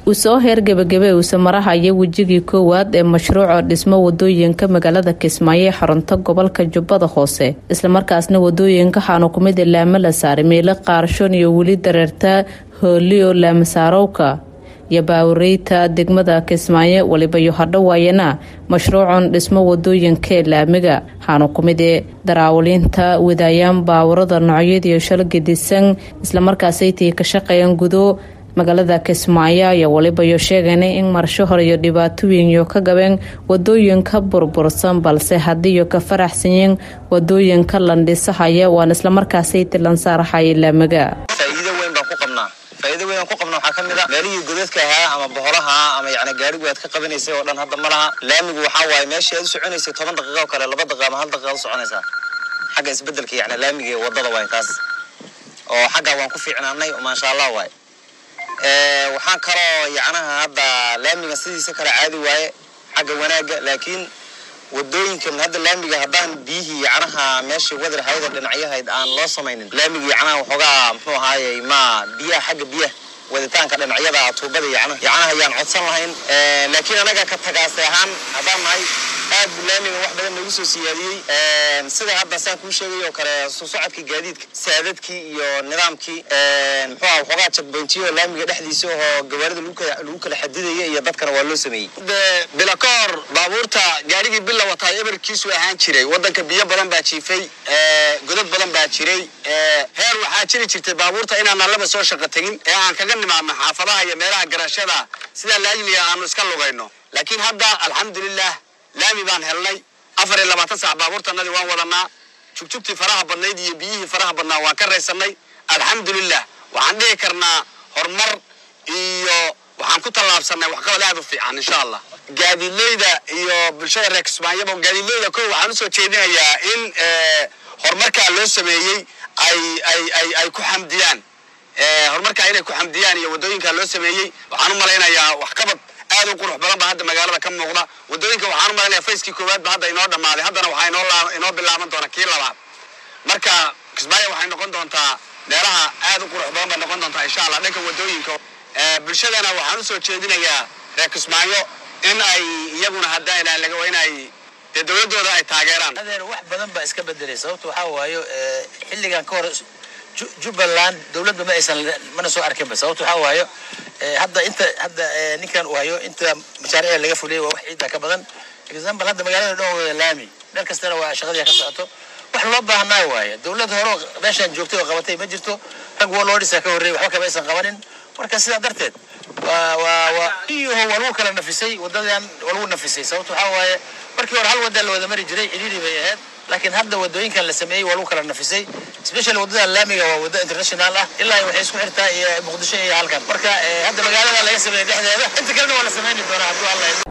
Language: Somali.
uu soo heer gebagabe uuse marahaya wejigii koowaad ee mashruuca dhismo wadooyinka magaalada kismaayo ee xarunta gobolka jubbada hoose islamarkaasna wadooyinka xaanu kumida laamo la saaray meelo qaarshoon iyo weli dareerta hooliyo laamasaarowka iyo baawureyta degmada kismaayo waliba iyo hadhowaayana mashruucan dhismo wadooyinka ee laamiga waxaanu kumid ee daraawaliinta wadaayaan baawurada noocyadiiyo shalgadisan islamarkaasaytii ka shaqeeyaan gudo magaalada kismaayo iyo waliba iyo sheegana in marsho hore iyo dhibaatooyin iyo ka gabeen wadooyinka burbursan balse hadiiyo ka faraxsanyiin wadooyinka landhisahaya waan islamarkaasaytii lansaaraxaya laamiga faa'iido weyn baan ku qabnaa faa'iido weyn aan ku qabna waxaa ka mid a meelihii godadka ahaa ama boholaha ama yacni gaarigu aad ka qabanaysay oo dhan hadda ma laha laamigu waxaa waaye meeshii aad u soconaysay toban daqiiqa oo kale laba daqiiqa ama hal daqiiqa u soconaysaa xagga isbeddelka yacni laamiga ee waddada waaye taas oo xaggaa waan ku fiicnaanay maasha allah waaye waxaan kaloo yacnaha hadda laamiga sidiisa kale caadi waaye xagga wanaagga laakiin wadooyinkan hadda laamiga haddaan biyihii yacnaha meeshii wadar hayada dhinacyahayd aan loo samaynin laamiga yacnaha waxoogaa muxuu ahaayey ma biyaha xagga biyaha waditaanka dhinacyada tuubada yacnaha yacnaha ayaan codsan lahayn laakiin anaga ka tagaase ahaan haddaan nahay aad buu laamiga wax badan noogu soo siyaadiyey sida hadda saan kuu sheegay oo kale soo socodkii gaadiidka saadadkii iyo nidaamkii muxuu aha waxoogaa jagboyntiyo laamiga dhexdiisa oo gawaarida lagu kala xadidaya iyo dadkana waa loo sameeyey bila ka hor baabuurta gaarigii bila wataa eberkiisu ahaan jiray wadanka biyo badan baa jiifay godad badan baa jiray heer waxaa jiri jirtay baabuurta inaan allaba soo shaqo tegin ee aan kaga nimaadno xaafadaha iyo meelaha garashada sidaa laajliga aanu iska lugayno laakiin hadda alxamdulilah laami baan helnay afar iyo labaatan saac baabuurtanadii waan wadanaa jugjugtii faraha badnayd iyo biyihii faraha badnaa waan ka raysanay alxamdulilah waxaan dhihi karnaa horumar iyo waxaan ku tallaabsanay waxqabad aad u fiican insha allah gaadiidleyda iyo bulshada reer kismaayaba gaadiidleyda ko waxaan usoo jeedinayaa in horumarkaa loo sameeyey ay ay ay ay ku xamdiyaan horumarkaa inay ku xamdiyaan iyo waddooyinkaa loo sameeyey waxaan u malaynayaa waxqabad aad u qurux badan ba hadda magaalada ka muuqda waddooyinka waxaan u malaynayaa fayskii koowaad ba hadda inoo dhammaaday haddana waxaa inoo inoo bilaaban doona kii labaad marka kismaayo waxay noqon doontaa meelaha aad u qurux badan bay noqon doontaa insha allah dhanka waddooyinka bulshadana waxaan usoo jeedinayaa reer kismaayo in ay iyaguna haddaan laga in ay dee dowladdooda ay taageeraan adeer wax badan baa iska bedelay sababta waxaa waayo xilligan ka hor jubbaland dowladda ma aysan mana soo arkinba sababta waxaa waayo hadda inta hadda ninkan uu hayo inta mashaariica laga fuliyay waa wax ciidda ka badan example hadda magaalada dhan wada laami meel kastana waa shaqadii ka socoto wax loo baahnaa waaye dowlad hore meeshaan joogtay oo qabatay ma jirto rag waa loo dhisaa ka horreeyay waxba kama aysan qabanin marka sidaa darteed waa waa waa iyaho waa lagu kala nafisay wadadan waa lagu nafisay sababta waxaa waaye markii hore hal wadda la wada mari jiray cidhiidhi bay ahayd laakiin hadda wadooyinkan la sameeyey waa lagu kala nafisay special wadada laamiga waa waddo international ah ilaa waxay isku xirtaa iyo muqdisho iyo halkan marka hadda magaalada laga sameeyey dhexdeeda inta kalena waa la sameyni doonaa hadduu alla